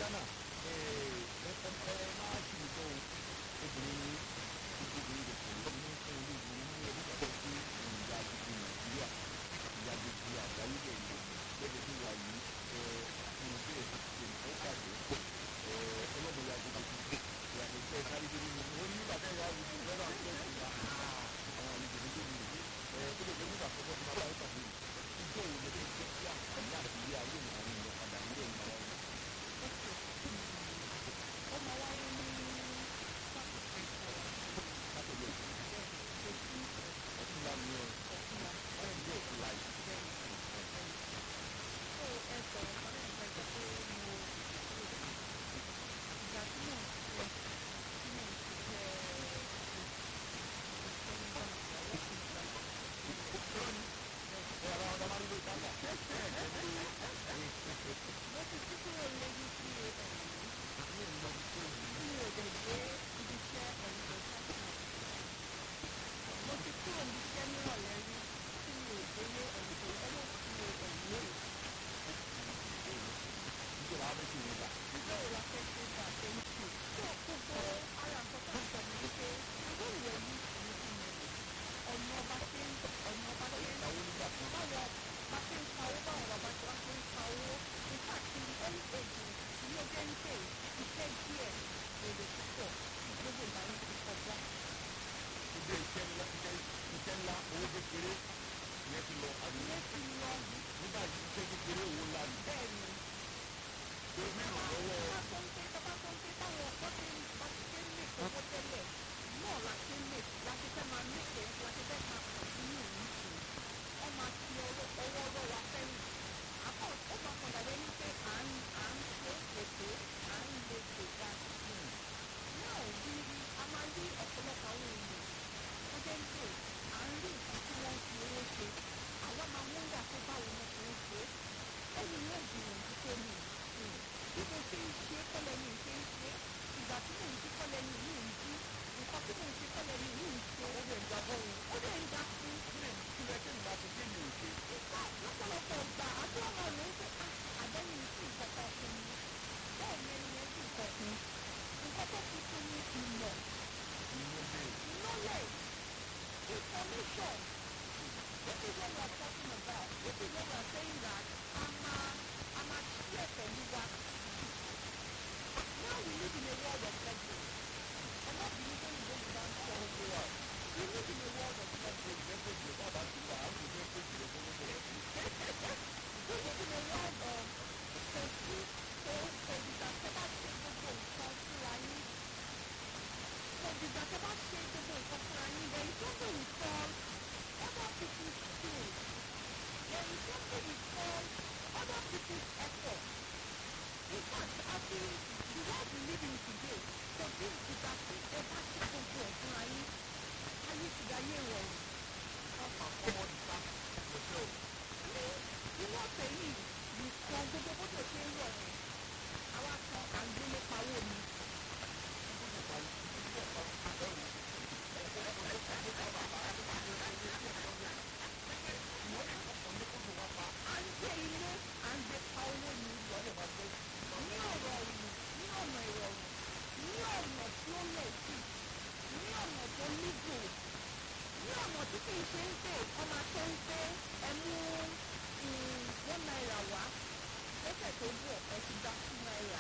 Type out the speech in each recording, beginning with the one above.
ghana ẹ ẹ ẹ máa ṣì ń tó obìnrin obìnrin rẹ̀ kò ní fún olóògùn ní ẹbí kan sí ìyá gbogbo nàìjíríà ìyá gbogbo àgbáyé rẹ̀ ní gẹ́gẹ́ bí wà yìí ẹ àfihàn sí ẹ̀sìn ṣe ìfẹ́ pàdé ẹ ọlọ́mọ ìyá gbogbo ìyàtọ̀ sí ẹ̀ka rí débi nínú ó ní nígbà tẹ́ ìyá gbogbo lọ́dọ̀ àti ẹ̀sìn ìyá àwọn àlejò ní débi nínú ẹ ó lè jẹ́ nígbà àkọ́kọ́ tí wọ́n bá yẹ pàdé ìjọ òun lè jẹ́ kí àǹfààní àti ilé ayé ìmọ̀ ìmọ̀ padà nílé ìmọ̀ ayé ó máa wáyé ní látọ̀lẹ̀ ọtún lámì ẹ̀ ọ̀rẹ́ ìlú òkú láì ó ẹ sọ̀rọ̀ kan náà nípa ìgbà pé mo ìgbà tí mò ń ṣe tí mò ń ṣiṣẹ́ ẹ̀ ara ọ̀dọ́ máa ń lo ìtajà mo ti tún kúrò lẹ́yìn sí ẹ̀mí mi ò dẹ̀ dé ibi iṣẹ́ ẹ̀mí lọ sáfìnà mo ti kúrò níbi iṣẹ́ nírọ̀lẹ́ rí tí mi ò délé ẹ̀mí tó ọmọ tí mi ò ẹ̀mí lórí ìjọba abẹ́ sí ìwọ̀n gbà ìjọ ìlà fẹ́ ṣe gbà tẹ́ǹtì tó gbogbo ara nǹkan tó ń sọ ní wípé ìwé ìwé yìí kì í fi mọ̀ ọ̀nà ọba ṣe ń ọ̀nà ọba ṣe ń ìyàwó nígbà kan báwọn bá ṣe ń pa owó báwọn bàbá ṣe wá ṣe ń pa owó nípa tí ẹni èjì ní ọjọ́ ń pè iṣẹ́ díẹ̀ èrè púpọ̀ gbogbo ìgbà yìí ti kọjá. ilé iṣẹ́ ńlá iṣẹ́ iṣẹ́ ńlá owó kékeré ìyẹn ti lọ àbí ilé ti lọ nígbà tí iṣẹ́ kékeré owó ńlá ni bẹ́ẹ̀ ni pé mẹ́ràn lọ́wọ́ bá tó ń pé bá tó ń pé táwọn ọ̀pọ̀ ṣe ń bá ti ṣe ń lè owó tẹ́lẹ̀ náà la ṣe ń lè láti fẹ́ máa mẹ́kẹ̀ láti fẹ́ máa kọ̀ọ̀tínú yìí sí wọ́n máa fi ọwọ́ ọwọ́ ọwọ́ wa sẹ́yìn àpọ̀ ó máa kàn dàbẹ́ ní pé à ń à ń ṣe ètò à ń lè gbèga náà rí a máa rí ọ̀pọ̀lọpọ̀ àwọn èèyàn tó jẹ́ pé à ń rí nǹkan tí wọ́n fi owó ṣe àwa máa mú ìyá tó báwo wọn ṣe ń ṣe ẹni yóò gbìyànjú tó ní bí mo ṣe ń ṣe kọ́lẹ̀ mi ṣe ń ṣe ìgbà tí mò ń jí kọ́lẹ̀ mi yìí ń jí nǹkan tí mò ń ṣe kọ́lẹ̀ mi yìí ń ṣe ó lè ń ga fọ́ọ̀rù ó dẹ̀ ń ga fún kílẹ̀ kílẹ̀ kí nìyà ti dé mi ò ṣe ìgbà lọ́pọ̀lọpọ̀ gbà àdúrà máa lò ó pé àbẹ́ni sí nǹkan kan fún mi bẹ́ẹ̀ ni ẹni yẹn sì nǹkan fún nǹkan tó fi fún mi ìmọ̀ inú dé knowledge information this is what we are talking about this is what we are saying that a máa a máa share pẹ̀lú wa now we live in a world of leverage ọmọ bìnrin tó ń gbé ìgbà ń sọ ó wà we live in a world of leverage. ó jẹ́ pé jù bá bá ti wà á kò jẹ́ pé jù lọ fún gbogbo rẹ̀ We live in a world of pẹ̀sí tó òdìgbà tó bá ṣe gbogbo nǹkan fúnra yín. Òdìgbà tó bá ṣe gbogbo nǹkan fúnra yín. There is something we call other people's skills. There is something we call other people's effort. In fact, àti the world we live in today, kò sí ìgbà tí ẹ bá ṣe gbogbo ẹ̀ fúnra yín. Ayé ti dayé ìrọ̀rùn. káfà kọ́mọ nípa ìṣẹ́ ò ní inú ọ̀sẹ̀ yìí nìkan gbogbo bó ṣe ṣe ń rọ̀ yẹn àwa kan à ń gbélé pawó ni à ń gbé ilé à ń gbé pa owó ni ní ọ̀rọ̀ ọ̀rùn ní ọ̀nà ìrọ̀rùn ní ọ̀nà tí ó lẹ̀ sí ní ọ̀nà tó nígò ní ọ̀nà tí kì í ṣe ń pè ọmọ tó ń pé ẹ mú one naira wá lọ́sẹ̀ tó bọ̀ ẹ ti gba two naira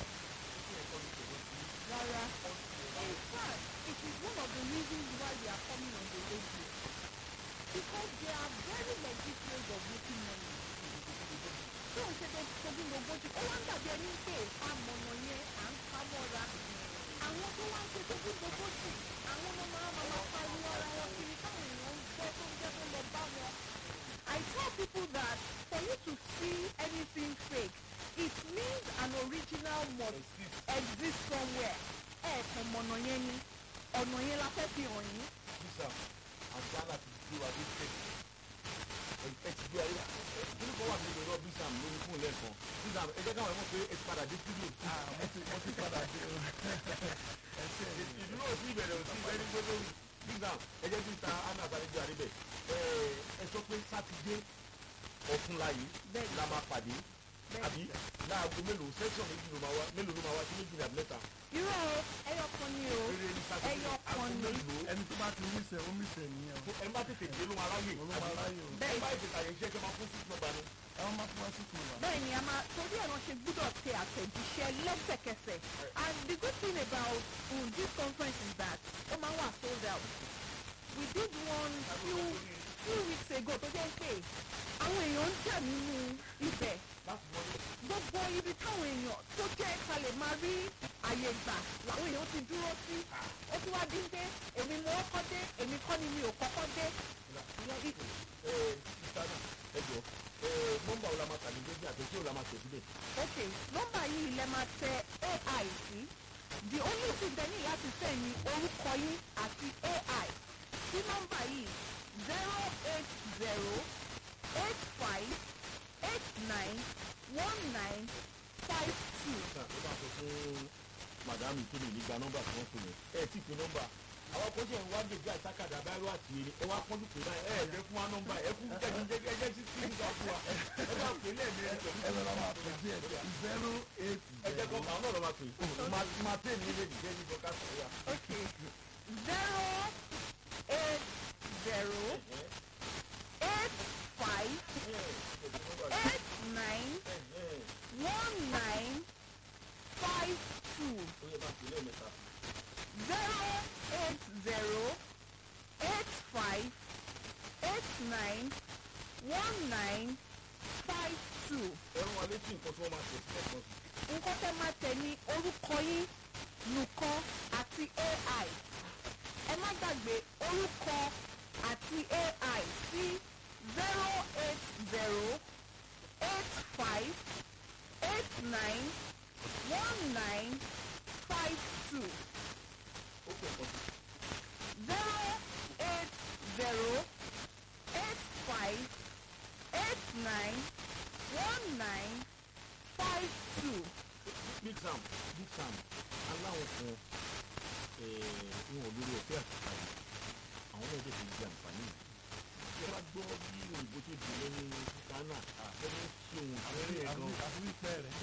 rárá in fact it is one of the reasons why we are coming on the radio because there are very legit ways of making money tí o ṣe tó tóbi gbogbo tí ó wá ń dàbí ẹni pé amọ̀nà yẹn à ń pa mọ́ra àwọn tó wá ń ṣe tóbi gbogbo tí àwọn ọmọ máa ma máa pariwo ara wọn kiri káwọn èèyàn ń gbọ́ tó ń jẹ́ tó lọ bá wọn. I tell people that for you to see anything fake it means an original must exist somewhere ẹ̀ẹ̀kan mọ̀nà yẹn ni ọ̀nà yẹn la fẹ́ fi hàn yín. bísà àti àlà ti gbé wa dé tẹ̀ ẹ ti gbé ayé kí ló kọ́ wà nínú ẹ̀rọ bísà lórí fún lẹ́ẹ̀kan bísà ẹ jẹ́ káwọn ẹ̀mọ́ pé ẹ ti padà dé studio. mo ti mo ti padà dé o ẹ ṣe é ìdúró òsì ìbẹ̀rẹ̀ òsì ìbẹ̀rẹ̀ gbogbo bísà ẹ jẹ́ bísà anna àtàlẹ́jọ́ àríbẹ̀ ẹ sọ pé sátidé ọ̀túnla yìí Bẹ́ẹ̀ni. la máa pàdé Bẹ́ẹ̀ àbí láago mélòó section méjì ló máa wá mélòó ló máa wá sí méjì ní àbílẹ̀ta irọ́ o ẹyọ kan ni o eré ní sátidé ẹyọ aago kan ni mélòó ẹni tó bá ti mísẹ̀ ó mísẹ̀ nìyẹn o ẹ má tètè dé ló máa ráyè òun ló máa ráyè o ẹ bẹ́ẹ̀ má tètè àyè iṣẹ́ kí ẹ máa fún six number ni àwọn máa fún wa sí kùn wá. bẹ́ẹ̀ ni a máa torí ẹ̀rọ ṣe gbúdọ̀ tẹ àtẹ̀jíṣẹ́ lẹ́sẹ̀kẹsẹ̀ and the good thing about um, this conference is that ó máa ń wà sold out we did one few few weeks ago tó jẹ́ pé àwọn èèyàn ń jà nínú ibẹ̀ láti wọlé gbogbo ibi táwọn èèyàn tó jẹ́ ká lè máa rí àyè gbà làwọn èèyàn ti dúró sí ó tún wá dín dé èmi mo kọ́kọ́ dé èmi kọ́ ni mi ò kọ́kọ́ dé ìyẹn bí ẹ sísá náà ẹ jọ ẹ nọ́mbà wo la máa tà ní méjì àti tí wo la máa tẹ̀ síbẹ̀ ok nọ́mbà yìí lẹ máa tẹ ai sí the only thing tẹ ní láti tẹ̀ ní orúkọ yín àti ai sí nọ́mbà yìí zero eight zero eight five eight nine one nine five two. náà ló bá sọ fún madame tó lè ní gba nọ́mbà tí wọ́n fún mi ẹ tí pé nọ́mbà àwọn kan ṣe ń wá gègé àtàkàdá báyọ̀ àti eré ẹ wá pọ́njú pé báyìí ẹ ẹ fún wa nọ́mbà ẹ fún jẹ́ jẹ́ jẹ́ jẹ́ sí sí nígbà fún wa ẹ bá pè lẹ́ẹ̀mejì pẹ̀lú ẹ lọ́la máa pè díẹ̀ díẹ̀ zero eight ẹ jẹ́ kọ́ zero àwọn náà lọ́ máa pè máa máa pè ní ilé ìdíjẹ́ ní ìjọba sọ̀rọ̀ ok zero eight zero eight five eight nine one nine five two. ó yẹ bá pè lẹ́ẹ̀mẹ́ta zero eight zero eight five eight nine one nine five two. ẹ̀rọ wa létí nǹkan tí wọ́n máa tẹ̀ sílẹ̀ kan sí. nǹkan tẹ́ máa tẹ̀ ní orúkọ yín nìkan àti ai ẹ má gbàgbé orúkọ àti ai sí zero eight zero eight five eight nine one nine five two ó pè kan sí. zero eight zero eight five eight nine one nine five two. big sam big sam aláwọ̀ kan wọn ò lórí ọ̀fẹ́ àtìkà yìí àwọn náà tètè di àǹfààní yìí. tí a bá gbọ́ bí òyìnbó ṣe dùn lẹ́nu ghana àfẹ́fẹ́ ṣe ohun àfẹ́rẹ́ ẹ̀ gan. àfi wípẹ́ rẹ̀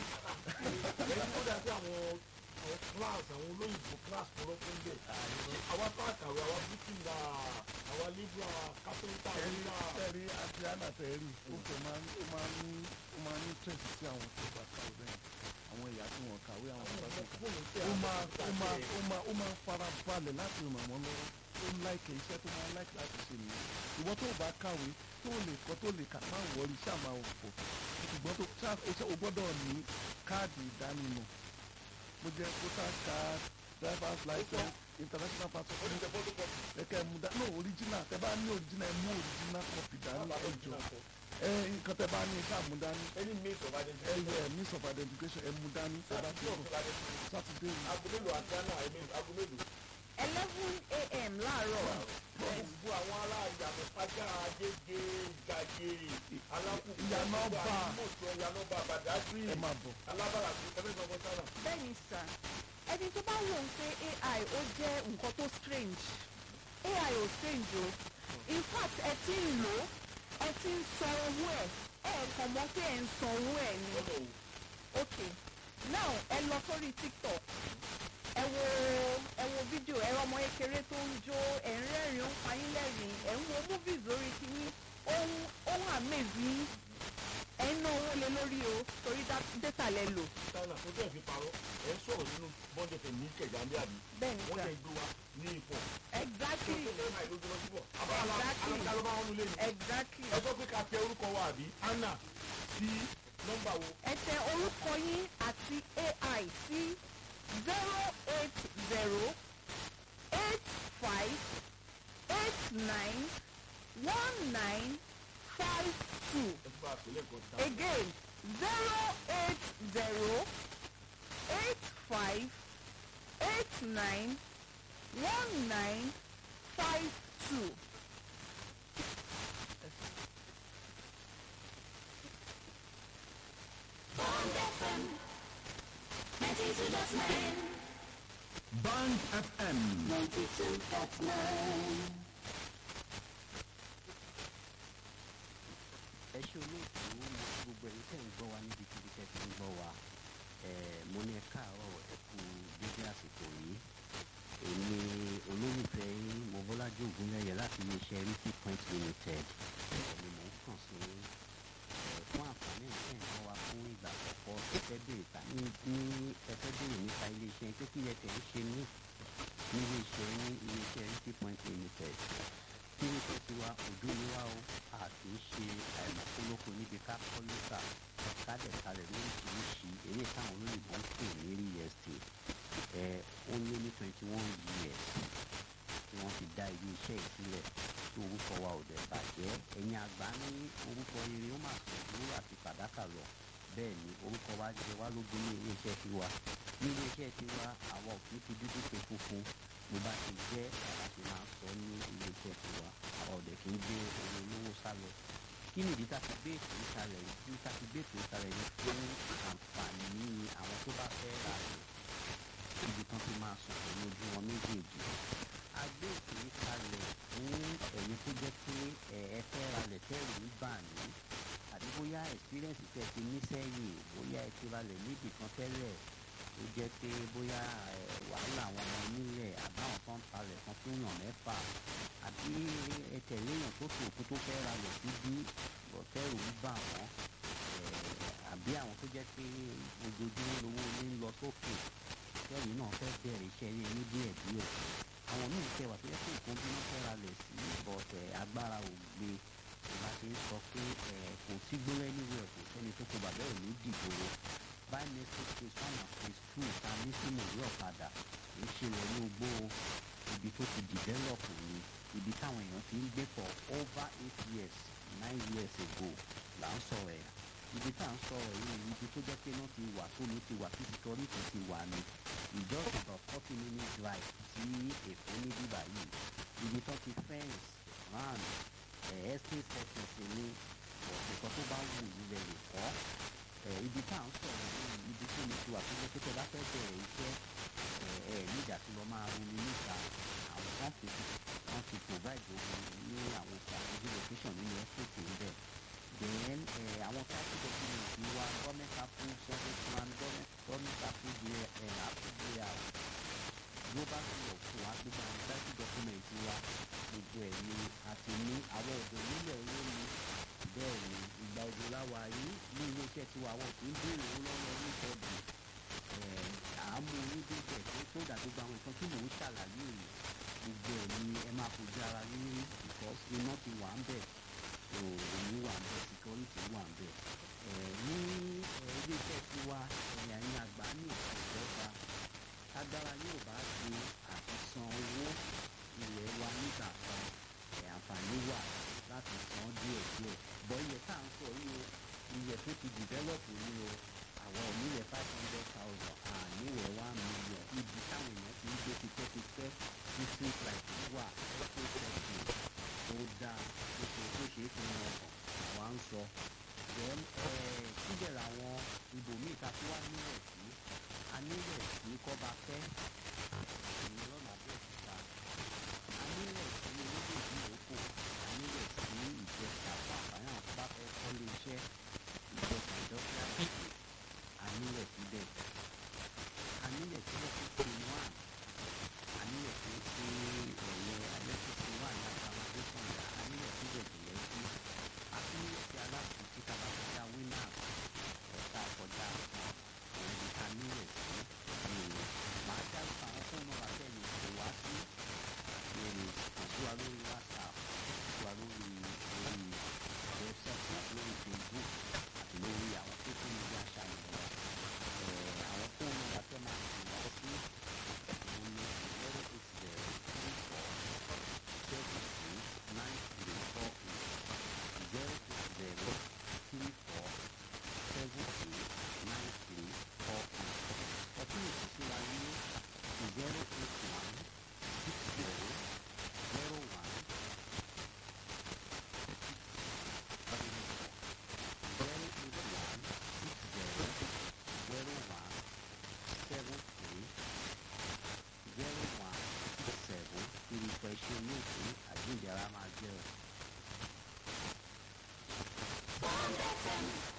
ẹni tó dá sí àwọn àwọn class àwọn olóyìnbó class tó lọ́kọ́ ń bẹ̀. àwa tá a kàwé àwa bíkìlà àwa libra kápẹ́ńtà ẹ̀rí libra. ẹ̀rí àti àná tẹ̀rí ó fẹ́ máa ń ó máa ń ní ó máa ń ní tẹ̀sí sí àwọn tó bá kàwé bẹ́ẹ̀ àwọn ẹ̀yà tí wọ́n kàwé àwọn tó bá tó kàwé ó máa ó máa ó máa ó máa fara balẹ̀ láti ràn wọ́n lọ́wọ́ ó ń láìkè iṣẹ́ tó máa ń láìkè láti ṣe nìyẹn ìwọ tó bá kàwé tó lè kọ́ tó lè kà máa wọrí iṣẹ́ àmà òfò ṣùgbọ́n tó ṣá iṣẹ́ o gbọ́dọ̀ ní káàdì ìdánimọ̀ mo jẹ́ voters card driver's license international passport ó ní tẹ fọ́tò kọ́pì. kẹkẹ mu da no original tẹ bá ní original ẹ mú original copy dání ẹjọ ẹ nǹkan tẹ bá ní iṣẹ àmúdání ẹni mi sọ̀rọ̀ adé ẹ yẹ miss of identification ẹ mú dání tẹ bá ti bọ sátidé yìí aago mélòó àti àná aago mélòó. eleven a.m. láàárọ̀ gbogbo àwọn ará ìyànà pàjá agége gàgé alákùnkùn Ìyànà ọba. mọ̀tò ìyànà ọba àbàdàsí ẹ máa bọ̀ alábàrà sí ẹgbẹ́ ìgbàgbọ́ sára. bẹ́ẹ̀ ni sà ẹni tó bá wò ó pé ai ó jẹ́ nǹkan tó strange ai ò strange o in fact ẹ ti ń lò ó ẹ ti ń san owó ẹ ẹ kàn mọ̀ pé ẹ ń san owó ẹ ni lọ́dọ̀ o ok now ẹ lọ sórí tiktok ẹ wo ẹ wo fídíò ẹ rọmọ kékeré tó ń jó ẹ ń rẹ́rìn-ín ó ń payín lẹ́rìn-ín ẹ ń wo movies lórí kínní ohun ohun àmèzí ẹ ń ná owó lé lórí o torí dá- data lẹ lò sára tó tẹ̀ fi parọ́ ẹ̀ ń sọ̀rọ̀ nínú bọ́ndẹ̀ tẹ̀ ní kẹ̀jà ń bí àbí bẹ́ẹ̀ ni wọ́n sà tẹ̀ gbé wa ní ipò tó exactly tó lè máa ìlú lọ síbọ̀ abala Exactly. alága ló bá wọn lulẹ̀ ní. exactly ẹ sọ pé ká tẹ orúkọ wa àbí anna sí nọ́mbà wo ẹ tẹ orúkọ yín àti ai sí zero eight zero eight five eight nine one nine five two ẹ fún wa pèlè nǹkan sí again zero eight zero eight five eight nine one nine five two. Band FM. ẹ ṣe olóòtú mo fi gbogbo ẹ̀yin tẹ̀ ń gbọ́ wa níbi kíbi tẹ́ tẹ́ fi ń gbọ́ wa Eh, mo ní ẹ káàárọ̀ ẹ kú dédé àsìkò yìí èmi olólùfẹ́ yín mobọ́lájú ògúnlẹ̀yẹ láti iléeṣẹ́ rìkì point limited ẹ̀ ni mò ń kàn sí ẹ̀ fún àǹfààní ìṣe ìran wa fún ìgbà àkọ́kọ́ ẹfẹ́ béèrè ta ní ní ẹfẹ́ béèrè nípa iléeṣẹ́ pé kí ẹ tẹ̀ ń ṣe ní ní iléeṣẹ́ ní iléeṣẹ́ rìkì point limited kí ní kí tiwa ojú ni wá o a kì í ṣe àìmọ̀kólókò níbi ká kọ́ lẹ́tà kádẹ̀ kalẹ̀ lóríṣiríṣi eré táwọn olóyìnbó ń pè ní real estate ẹ̀ ó lé ní twenty one years tí wọ́n ti dá ilé iṣẹ́ yìí sílẹ̀ tí orúkọ wa ò dẹ̀ bàjẹ́ ẹ̀yin àgbà ní orúkọ rere ó mà sọ ìdúró àti fàdákà lọ bẹ́ẹ̀ ni orúkọ wa jẹ wá lógún ní ilé iṣẹ́ tiwa ní ilé iṣẹ́ tiwa àwa ò kì í fi dúdú pe funfun bó bá ti jẹ́ àwa ti máa ń sọ ní ilé iṣẹ́ tiwa àwa ò dẹ̀ kì í gbé owó olówó sá lọ kí ni ìdí tá a fi gbé ètò ìsàlẹ̀ yìí tí tá a fi gbé ètò ìsàlẹ̀ yìí fún àǹfààní àwọn tó bá fẹ́ rà rẹ̀ ibi kan ti máa sùn pẹ̀lú ojú wọn méjèèjì a gbé ètò yìí kalẹ̀ fún ẹ̀yin tó jẹ́ pé ẹ̀ ẹ fẹ́ ralẹ̀ tẹ́rù ń bà ní àbí bóyá experience tẹ̀ ti ní sẹ́yìn bóyá ẹ ti ralẹ̀ níbì kan tẹ́lẹ̀ ó jẹ́ pé bóyá ẹ̀ wàhálà àwọn ọmọ onílẹ̀ àbáwọn tó ń talẹ̀ kan fún yàn mẹ́fà àbí ẹ tẹ̀lé èèyàn tó tó òkú tó fẹ́ ralẹ̀ síbí tẹ́rù ń bà wọ́n àbí àwọn tó jẹ́ pé ojoojúmọ́ lówó ní ń lọ sókè kẹ́yìn náà fẹ́ bẹ̀rẹ̀ iṣẹ́ yẹn ní díẹ̀ díẹ̀ àwọn míì tẹ wà tó yẹ kó nǹkan bí wọ́n fẹ́ ra lẹ̀ sí bọ̀tẹ̀ agbára ò gbé ìgbà tí ń sọ pé kò sí gbólẹ́ níwẹ̀ kò sẹ́ni tó kó bàbá ẹ̀ ní dìgbòrò by next phase one and phase two ta ní sínú ìwé ọ̀kadà kì í ṣe wọlé ogbó ibi tó ti develop ni ibi táwọn èèyàn ti ń gbé for over eight years nine years ago là ń sọ̀rọ̀ ẹ̀ ibi tá à ń sọ̀rọ̀ yìí ibi tó jẹ́ pé náà ti wà tómi ti wà tí security ti wà ní just about forty minutes drive sí èkó ní bíbá yìí ibi tó ti fence round estate settings ní ọ̀sẹ̀kan tó bá wù ú lẹ̀ lè kọ́ ibi tá à ń sọ̀rọ̀ yìí ibi tó mi ti wà tó jẹ́ pé tẹ́ bá fẹ́ bẹ̀rẹ̀ iṣẹ́ ẹ̀ nígbà tí lọ́ máa ronú níta àwọn kan ti wọ́n ti provide ogun ní àwọn ìṣàkóso location nínú estate níbẹ̀ then àwọn táàkì documents ti wá government approve survey plan government approve approve house global school of school wa gbogbo àwọn táàkì documents wa gbogbo ẹ̀ ni a ti ní àwọn ọ̀dọ́ nílẹ̀ olómi bẹ́ẹ̀ ni ìgbà òjò láwa yìí ní iléeṣẹ́ tiwa àwọn kì í béèrè owó lọ́wọ́ oníṣẹ́bù àámú onídéjẹ tó tó dà gbogbo àwọn nǹkan tí mò ń ṣàlàyé yìí gbogbo ẹ̀ ni ẹ máa fojú ara rí because iná ti wà ń bẹ̀ òní wà ń bẹ security wà ń bẹ ní iléeṣẹ́ tiwa ẹ̀yà ní àgbà ní ìjọba agbára yóò bá ṣe àti san owó ilẹ̀ wa nígbà kan àǹfààní wà láti san díẹ̀ díẹ̀ bọ́ ilẹ̀ tá à ń sọ yìí o ilẹ̀ tó ti develop yìí o àwọn onílẹ̀ five hundred thousand àníwẹ̀ one million ibi táwọn èèyàn ti ń gbé tipẹ́tipẹ́ tí street light wà ẹ̀kọ́ tẹ̀sí tó dáa tó ṣe tó ṣe é fi hàn ọkàn àwa ń sọ then síbẹ̀ làwọn ibòmíì ta tí wá nílẹ̀ sí a nílẹ̀ sí kọ́ba fẹ́ ìyẹn lọ́nà abẹ́òkúta a nílẹ̀ sí olódòdì òkò a nílẹ̀ sí ìjẹsà fún àǹfààní àwọn tó bá fẹ́ kọ́lé iṣẹ́ ìjẹsà ìdọ́gba ìṣe a nílẹ̀ síbẹ̀ a nílẹ̀ síbẹ̀ tó ṣe wá a nílẹ̀ tó ṣe ẹ̀yẹ alẹ́kùsí wà ní accommodation yà á nílẹ̀ síbẹ̀ jùlọ sí a tún nílẹ̀ sí aláàbò tí ká bá kọjá winners ẹ̀ka kọjá ẹ̀ẹ́dì ká nílẹ̀ sí èrè màá dárúkọ àwọn fóònù nọ́mbà tẹ́lẹ̀ kò wá sí èrè kò sí wa lórí whatsapp kò sí wa lórí lórí website àti lórí facebook àti lórí àwọn social media channel wa àwọn fóònù nọ́mbà tẹ́ máa ń pè wá sí òun ni zero eight zero three four seven six nine three four eight zero eight zero three four seven six nine three four eight ọtún ìsísí wa ní zero eight one six zero zero one zero eight one six zero zero one seven three zero one six seven irúfẹ́ iṣẹ́ olóòtú àjíǹde ara máa jẹ́ o. Bond FM